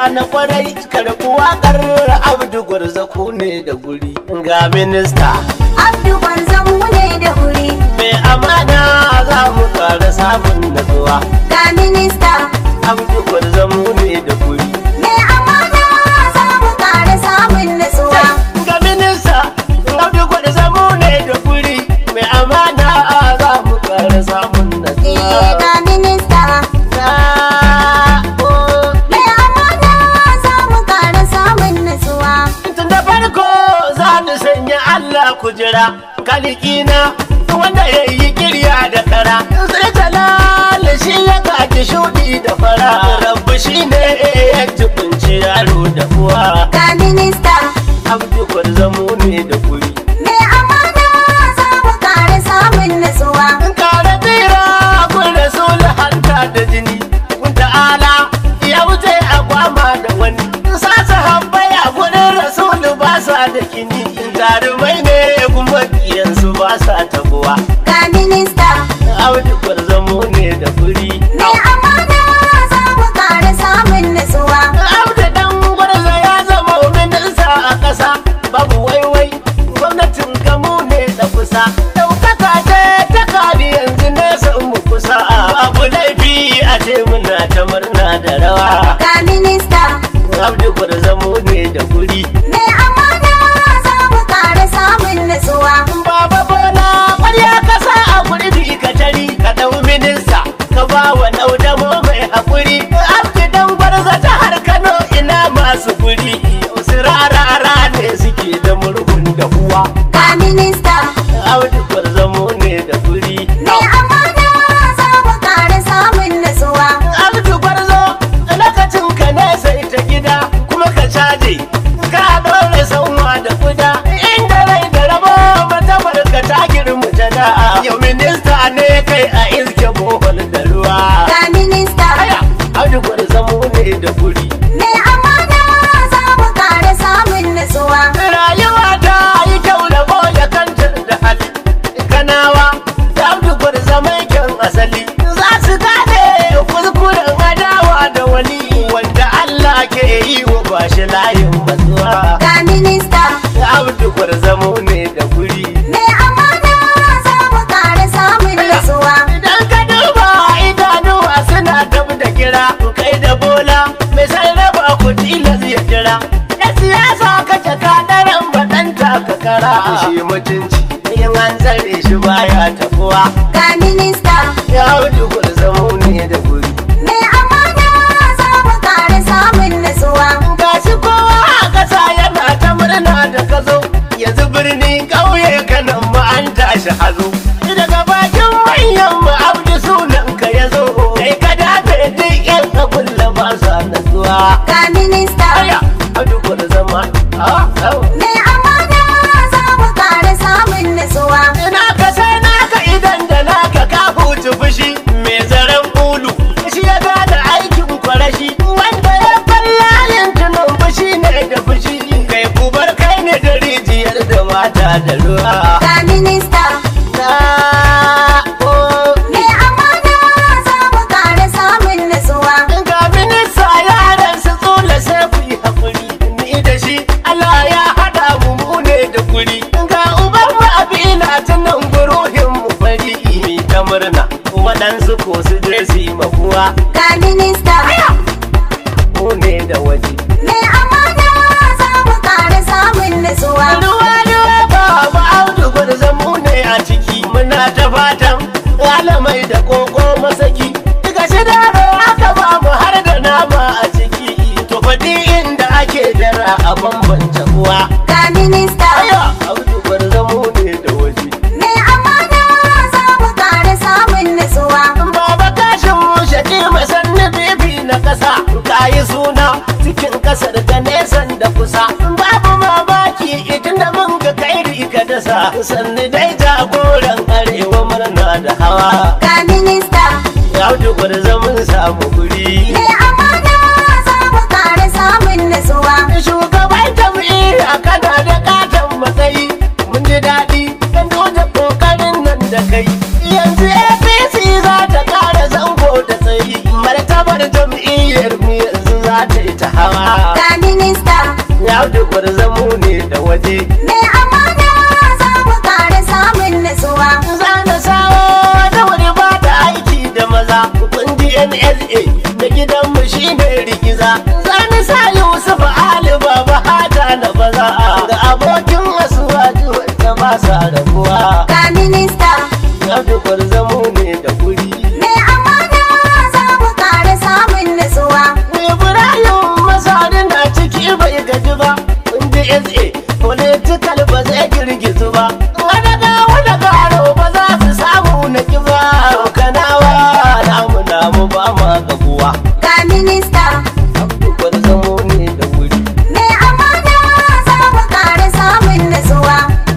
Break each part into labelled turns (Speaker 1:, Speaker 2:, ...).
Speaker 1: na kwarai karɓi waƙar abdu gwarzaku ne da guri ga minista
Speaker 2: Abdu Gwarzamu ne da wuri
Speaker 1: mai amana za mu ƙara samun natsuwa
Speaker 2: ga minista
Speaker 1: abdu gwarzamu ne da guri
Speaker 2: mai amana za mu ƙara samun nutsuwa.
Speaker 1: ga minista abdu gwarzamu ne da guri mai amana za mu ƙara samun
Speaker 2: Eh,
Speaker 1: natsuwa
Speaker 2: ga minista
Speaker 1: Na- oh.
Speaker 2: mai amana za mu ƙara samun nutsuwa.
Speaker 1: Tun da farko za ni sanya Allah kujera kalikina wanda ya yi kirya da kara sai talal shi ya kaji shudi da fara rabbi shi ne ya tukunci yaro da uwa
Speaker 2: Ga minista
Speaker 1: abdu kwarzamu ne da kuri
Speaker 2: mai amana za mu ƙara samun nutsuwa.
Speaker 1: in kare tsira kun rasul hanta da jini kun ta'ala ya wuce a kwama da wani sasa habbai a gudun rasul ba sa da kini jarumai ne kuma kiyansu ba sa tabuwa
Speaker 2: Ga minista
Speaker 1: audu kwarzamu ne da furi
Speaker 2: mai amana za mu ƙara samun nutsuwa.
Speaker 1: audu dan gwarza ya zama minista a ƙasa babu waiwai gwamnatin kamu ne da kusa ɗaukaka ce ta kari yanzu nesa mu kusa abu laifi a ce muna ta murna da rawa
Speaker 2: Ga minista
Speaker 1: abdu kwarzamu ne da furi
Speaker 2: mai amana za mu ƙara samun nutsuwa.
Speaker 1: Baba Bola ƙwarya kasa a gurbi ka tari ka ɗau minista ka ba wa ɗaudamo mai haƙuri. Abdi dan gwarza jihar Kano ina masu guri. Wasu rarara ne suke da murhun da uwa.
Speaker 2: Ga minista
Speaker 1: Abdi gwarzamo ne da guri.
Speaker 2: mai amana za mu ƙara samun nutsuwa.
Speaker 1: Abdi gwarzo lokacin ka ne sai ta gida kuma ka caje. Ka ɗore sanwa da kuda. Inda rai da rabo mata barka ta girma jana'a. Yau minista ne kai a iske bohol da ruwa.
Speaker 2: Ga minista
Speaker 1: Aya, Abdi gwarzamo ne da guri.
Speaker 2: mai amana za mu ƙara samun nutsuwa.
Speaker 1: Rayuwa ta yi kyau da boye kanta da hali. Kanawa, da Abdi gwarzamo kyan asali. Za su gane kuskuren adawa da wani wanda Allah ke yi wa bashi layin matsuwa.
Speaker 2: Ga minista
Speaker 1: Abdu gwarzamo ne da guri.
Speaker 2: mai amana za mu ƙara samun nutsuwa.
Speaker 1: Idan ka duba idanuwa suna dab da kira kai da bola mai sarrafa ku tilas ya jira. Ya siyasa kace ka daren baɗanta ka kara. Shi mutunci in an tsare shi baya tafuwa.
Speaker 2: Ga minista
Speaker 1: Ya Abdu gwarzamo ne da guri.
Speaker 2: mai amana za mu ƙara samun nutsuwa.
Speaker 1: Gashi kowa a ƙasa yana ta murna da ka zo yanzu birni ƙauye kanan ma an tashi hazo. Daga bakin manyan mu abdu sunan ka ya zo kai ka dafe duk yan kabulla ba sa natsuwa.
Speaker 2: Ga minista
Speaker 1: Aya, abdu kwada zama. Ah, au.
Speaker 2: mai amana za mu ƙara samun nutsuwa.
Speaker 1: Ina ka sai naka idan da naka ka hutu fushi mai zaren ulu shi ya gane aikin kwarashi wanda ya falla yin tunan fushi ne da fushi kai kubar kai ne da rijiyar da mata da ruwa.
Speaker 2: Ga minista
Speaker 1: Na o
Speaker 2: mai amana za mu ƙara samun nutsuwa.
Speaker 1: ga minista yaran su tsula sai ku yi haƙuri ni da shi Allah ya haɗa mu mu ne da guri ga uban mu abina tunan guruhin mu fari mi ta murna waɗansu ko su je su yi makuwa
Speaker 2: Ga minista
Speaker 1: mu ne da waje
Speaker 2: mai amana za mu ƙara samun nutsuwa.
Speaker 1: ruwa ruwa ba ba audu gwarzon mu ne a ciki muna ta fatan alamai da koko masaki daga shi daro aka ba mu har da nama a ciki to faɗi inda ake dara a bambanta uwa
Speaker 2: Ga minista
Speaker 1: aya audu gwarzon mu ne da waje
Speaker 2: mai amana za mu ƙara samun nutsuwa.
Speaker 1: baba kashin mu shaƙi masanni bibi na ƙasa ka yi suna cikin ƙasar ta nesan da kusa babu mamaki idan da mun ga kairi ka dasa sanni dai jagoran arewa murna da hawa
Speaker 2: Ga minista
Speaker 1: ya wuce gwarza mun samu guri
Speaker 2: mai amana za mu ƙara samun nutsuwa.
Speaker 1: shugaban jam'iyya kana da katon matsayi mun ji daɗi don dole ƙoƙarin nan da kai yanzu apc za ta ƙara zango da tsayi martabar jam'iyyar mu yanzu za ta yi ta hawa
Speaker 2: ga minista
Speaker 1: ya dubar zamu ne da waje
Speaker 2: mai amana za mu ƙara samun nutsuwa
Speaker 1: zana sawo da wani ba da aiki da maza kundi nsa da gidanmu shine rigiza zana sa yusuf ali baba hata na baza da abokin asuwaji wanda ba sa rabuwa
Speaker 2: ga minista
Speaker 1: ya dubar zamu ne da guri
Speaker 2: mai amana za mu ƙara samun nutsuwa
Speaker 1: Ibrahim Masari na ciki bai gaji ba, inda SA political ba zai girgizu ba. Wani ga wani garo ba za su samu na kiba. Kanawa namu namu ba ma gabuwa.
Speaker 2: ga minista
Speaker 1: Dukkan zamo ne da wuri.
Speaker 2: mai amana za mu ƙara samun nutsuwa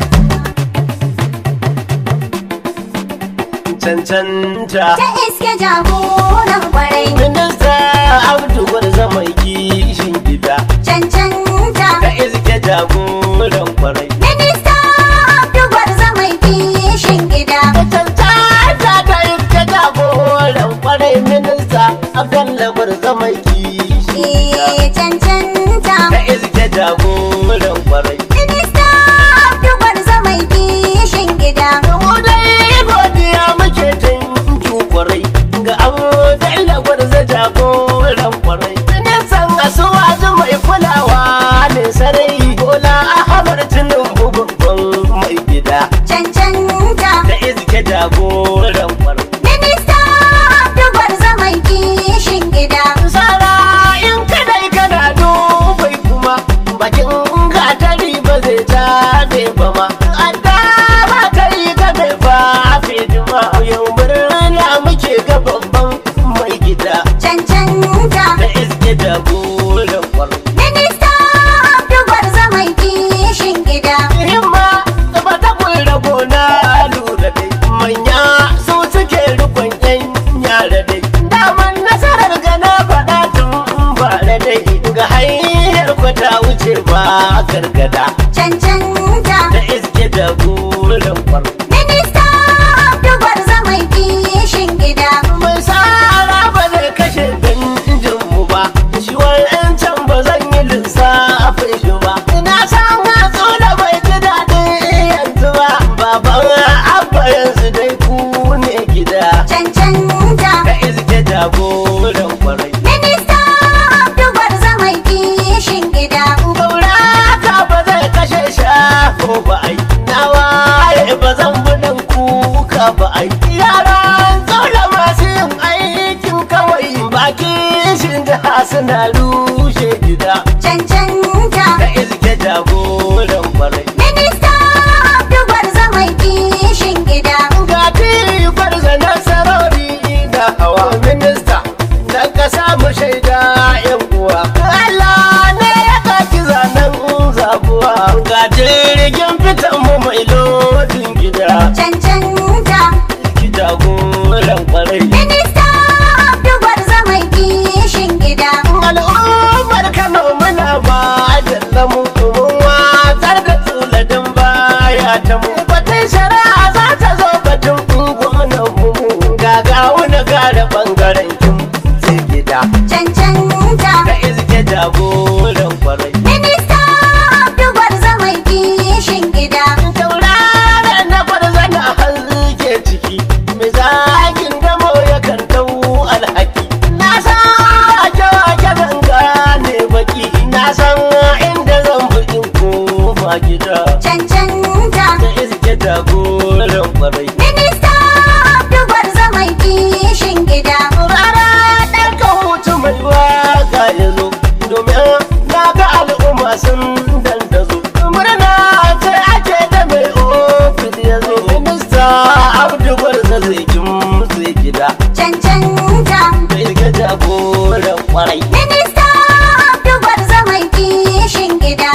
Speaker 1: Cancanta.
Speaker 2: ta iske jagoran kwarai
Speaker 1: Minista Abdu Gwarza mai kishin gida.
Speaker 2: cancanta
Speaker 1: Ka iske jagoran kwarai.
Speaker 2: minista abdubar zamai kishin gida
Speaker 1: cancanta ta yi ta jagoran kwarai minista abdalla gwarza mai kishi
Speaker 2: Eh, cancanta
Speaker 1: ta iske jagoran kwarai
Speaker 2: minista abdubar zamai kishin gida
Speaker 1: mu dai godiya muke tanki kwarai ga abdalla gwarza jagoran kwarai ministan asuwaji mai kulawa ne sarai bola ahmad tinubu babban mai gida
Speaker 2: cancanta
Speaker 1: ta iske jagoran kwarai
Speaker 2: minista abdubar zamai kishin gida
Speaker 1: Sara in kadai kana dubai kuma bakin gatari ba zai tabe ba ma. Adda ba ta yi gabe ba fidima yau murna muke ga babban mai gida
Speaker 2: cancanta
Speaker 1: da iske da golan kwaro.
Speaker 2: minista abdubar zamai kishin gida
Speaker 1: Himma ba ta kula gona lura dai manya su suke rikon yan yara dai. Daman nasarar gana faɗa tun bara dai ga hanyar kwata wuce ba gargada
Speaker 2: cancanta
Speaker 1: da iske da golan kwaro.
Speaker 2: minista abdubar zamai kishin gida
Speaker 1: Mai sara ba zai kashe danjin mu ba, shi can ba zan yi lissafin shi ba. Na san hatsu da bai ji daɗin yanzu ba, baban abba yanzu dai ku ne gida.
Speaker 2: cancanta
Speaker 1: Ka iske jagoran kwarai.
Speaker 2: minista abdubar zamai kishin gida
Speaker 1: Gaura ka ba zai kashe shafo ba ai, na waye ba zan buɗin kuka ba ai. Yaran tsola masu yin aikin kawai baki shin jiha suna rushe gida.
Speaker 2: cancanta
Speaker 1: Ka iske jagoran kwarai.
Speaker 2: minista abdubar zamai kishin gida
Speaker 1: Ga tifar da nasarori da hawa minista da kasa mu shaida yan uwa. Allah ne ya kaki zanen zabuwa. Ga jirgin fitan mu mai lodin gida.
Speaker 2: cancanta
Speaker 1: Ki jagoran kwarai.
Speaker 2: minista abdubar zamai kishin gida
Speaker 1: Al'ummar Kano muna ba da lamu mun watsar da tsuladin baya ta mu. Batun shari'a za ta zo batun unguwanan mu. Gagawu na gara bangaren kin sai gida.
Speaker 2: cancanta
Speaker 1: Ka iske jagoran kwarai.
Speaker 2: minista abdubar zamai kishin gida
Speaker 1: Tauraron na farza na hanzuke ciki. Mai zagin damo yakan dau alhaki. Na san ake wake ganga ne baki. Na san inda zan bi in koma gida.
Speaker 2: cancanta
Speaker 1: Da iske jagoran kwarai.
Speaker 2: minista abdubar zamai kishin gida
Speaker 1: Rara ɗan ka hutu mai waka ya zo. Domin na ga al'umma sun dandazo. Murna ce ake da mai ofis ya zo. Minista Abdu Gwarza zai kimtse gida.
Speaker 2: cancanta
Speaker 1: Da iske jagoran kwarai.
Speaker 2: minista abdubar zamai kishin gida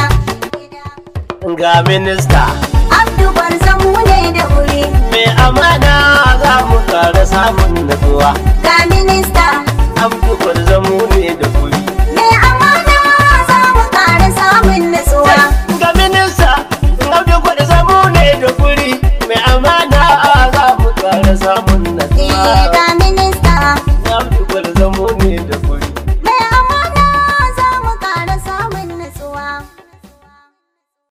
Speaker 1: Ga minista
Speaker 2: abdubar zamu ne da wuri
Speaker 1: mai amana za mu ƙara samun natsuwa.
Speaker 2: ga minista
Speaker 1: Abdu Gwarza mu ne da kuri.
Speaker 2: mai amana za mu ƙara samun nutsuwa
Speaker 1: ga minista Abdu Gwarza mu ne da kuri. Mai amana za mu ƙara samun
Speaker 2: Eh,
Speaker 1: natsuwa.
Speaker 2: ga minista
Speaker 1: Abdu Gwarza mu ne da kuri.